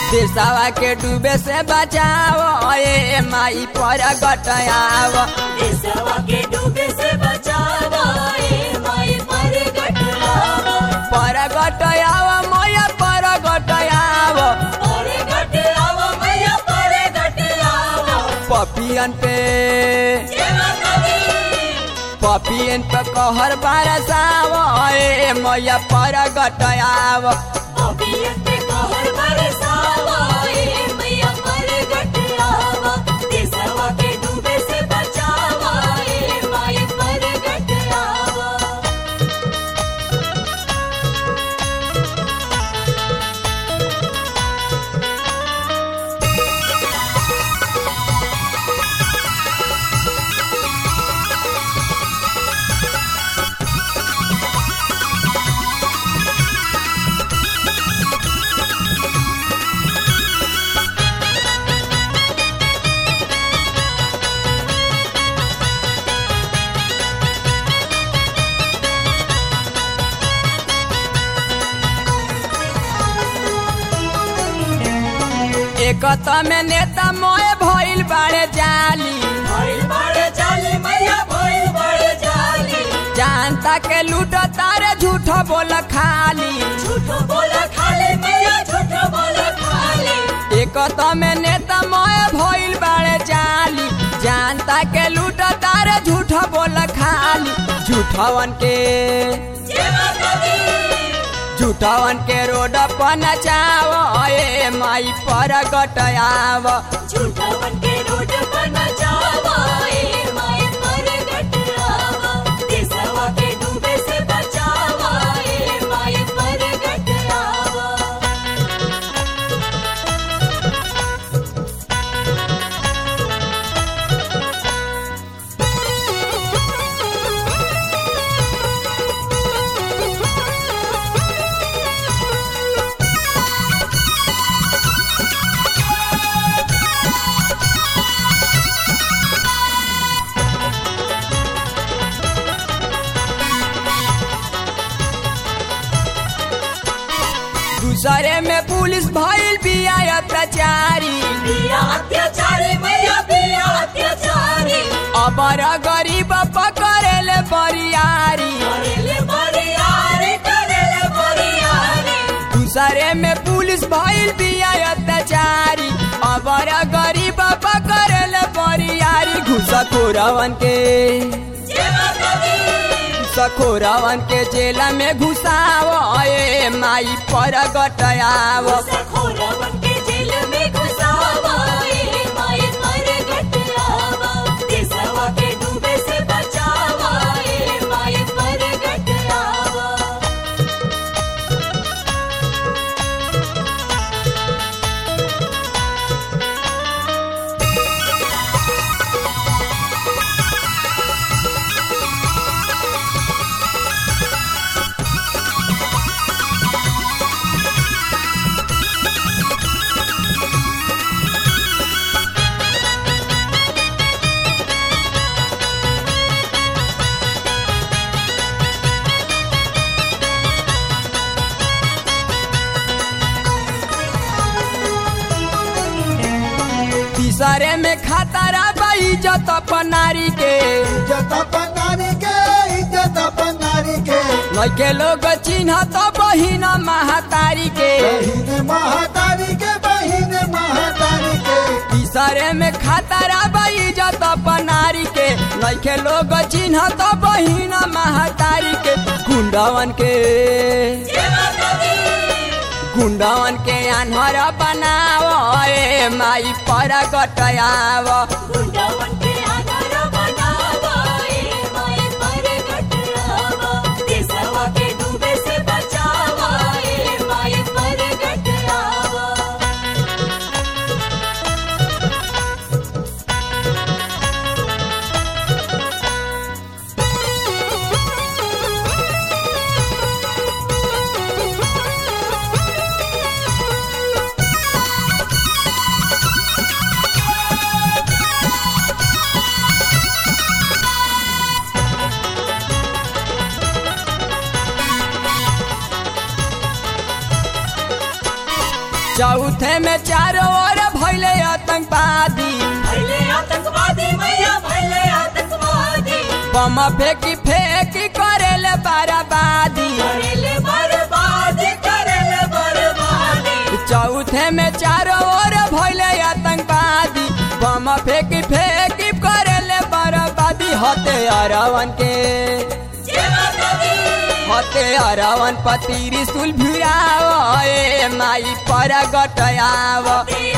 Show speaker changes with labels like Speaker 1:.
Speaker 1: देशवा के डूबे से बचाओ ए माई पर गटयाव
Speaker 2: देशवा के डूबे से बचावा ए माई पर गटरावा
Speaker 1: पर गटयाव मैया पर गटयाव
Speaker 2: पर गटरावा मैया पर गटरावा
Speaker 1: पपियन पे
Speaker 2: जय माता दी
Speaker 1: पपियन पे कहर बरसाव ए मैया पर गटयाव
Speaker 2: अभियन पे कहर बरसावा ए मैया पर गटरावा देशवा के डूबे से बचावा ए माई पर गटरावा
Speaker 1: एक में नेता मोए भइल बाड़े जाली
Speaker 2: भइल बड़े जाली मैया भइल बड़े जाली
Speaker 1: जानता के लूट तारे झूठ बोल खाली
Speaker 2: झूठ बोला खाले मैया झूठ बोला खाले
Speaker 1: एक में नेता मोए भइल बाड़े जाली जानता के लूट तारे झूठ बोल खाली झूठवन के
Speaker 2: जय माता दी
Speaker 1: झूठवन के रोड पर नचाव ए माई पर गटयाव
Speaker 2: झूठावन के रोड पर नचावा ए माई पर गटरावा देशवा के डूबे से बचावा ए माई पर गटरावा
Speaker 1: दूसरे में पुलिस भइल बिया अत्याचारी
Speaker 2: बिया अत्याचारी मैया बिया अत्याचारी
Speaker 1: अबर गरीब पकड़ेले बरियारी
Speaker 2: करेले बरियारी करेले बरियारी
Speaker 1: दूसरे में पुलिस भइल बिया अत्याचारी अबर गरीब पकड़ेले बरियारी घुसखोरवन के
Speaker 2: जय माता दी
Speaker 1: घुसखोरवन के जेल में घुसाव ए माई पर गटयाव
Speaker 2: सखोरवन के जेल में घुसावा ए माई पर गटरावा देशवा के डूबे से बचावा ए माई पर गटरावा
Speaker 1: तीसरे में खतरा बा इज्जत अपन नारी के
Speaker 3: इज्जत अपन नारी के इज्जत अपन नारी के
Speaker 1: लइके लोग चिन्ह तो बहिन महातारी के
Speaker 3: बहिन महातारी के बहिन महातारी के
Speaker 1: तीसरे में खतरा बा इज्जत अपन नारी के लइके लोग चिन्ह तो बहिन महातारी के गुंडवन के
Speaker 2: जय माता दी
Speaker 1: गुंडवन के आन्हर बनाव ए माई पर गटयाव
Speaker 2: गुंडावन के आधार बनावा ए माई पर गटरावा देशवा के डूबे से बचावा ए माई पर गटरावा
Speaker 3: Thank
Speaker 1: चौथे में चारों ओर भैले आतंकवादी
Speaker 2: भैले आतंकवादी मैया भैले आतंकवादी
Speaker 1: बम फेंकी फेंकी करेले बाराबादी
Speaker 2: करेले बर्बादी करेले बर्बादी
Speaker 1: चौथे में चारों ओर भैले आतंकवादी बम फेंकी फेंकी करेले बर्बादी होते अरवन के
Speaker 2: जय माता दी
Speaker 1: होते अरवन पति रिसुल भिड़ाव ए माई पर गटयाव
Speaker 2: ते